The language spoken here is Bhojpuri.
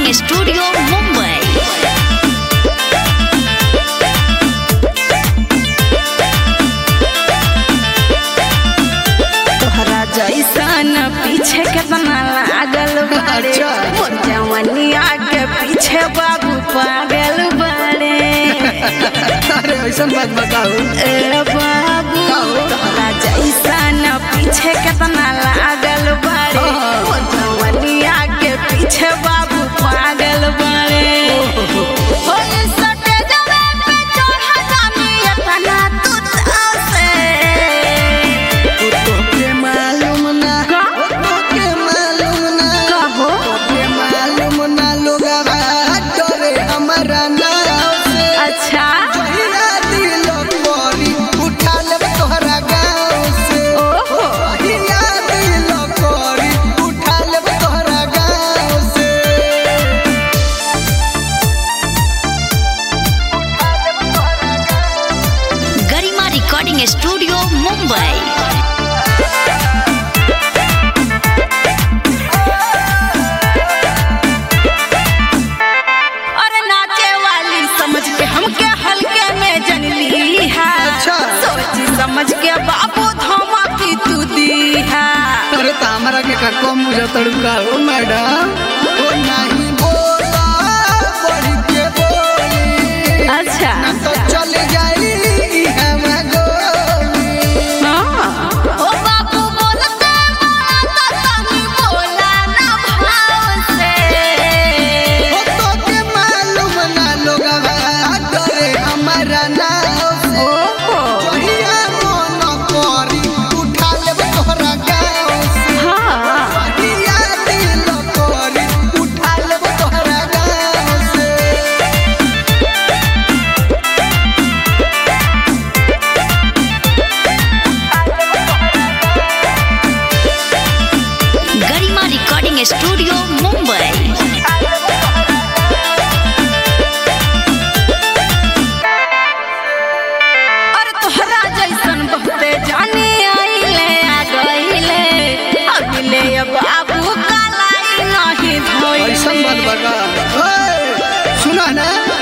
रिकॉर्डिंग स्टूडियो मुंबई तोहरा जैसन पीछे केतना लागल बारे अच्छा। मोर जवनिया के पीछे बाबू पागल बारे अरे ऐसा बात बताओ ए बाबू काहो? तोहरा जैसन पीछे केतना लागल बारे हाँ। मोर जवनिया के पीछे बाबू पागल बारे हो इस स्टेजवे पे चढ़ा जानी एतना तू चाव से ओ तोके मालूम ना का? ओ तोके मालूम ना कहो तोके मालूम ना लोगवा डरे हमरा नाव से अच्छा पहिला दिल कोरी उठा ले तोहरा गाँव से ओहो पहिला दिल कोरी उठा ले तोहरा गाँव से गरिमा रिकॉर्डिंग स्टूडियो मुंबई अरे नाचे वाली समझ के हमके हल्के में जनली है अच्छा। सोची समझ के बाबू धमकी तू दी है अरे तामरा के का कम मुझे तड़का हो मैडम ओ नहीं बोला बढ़ के बोली अच्छा ना तो चल जाई हम गोली हाँ। ओ बाबू बोलते मारा तो तनी बोला ना भाव से ओ तो के मालूम ना लोगवा डरे हमारा नाव से ओहो जहिया मन करी उठा ले तोहरा गाँव से हाँ जहिया दिल करी उठा ले तोहरा गाँव से गरिमा रिकॉर्डिंग स्टूडियो मुंबई और तोहरा जैसन बहुते जाने आइले आ गइले अगले बाबू कालाई नहीं ऐसा धोइले बात बता ओए, सुना ना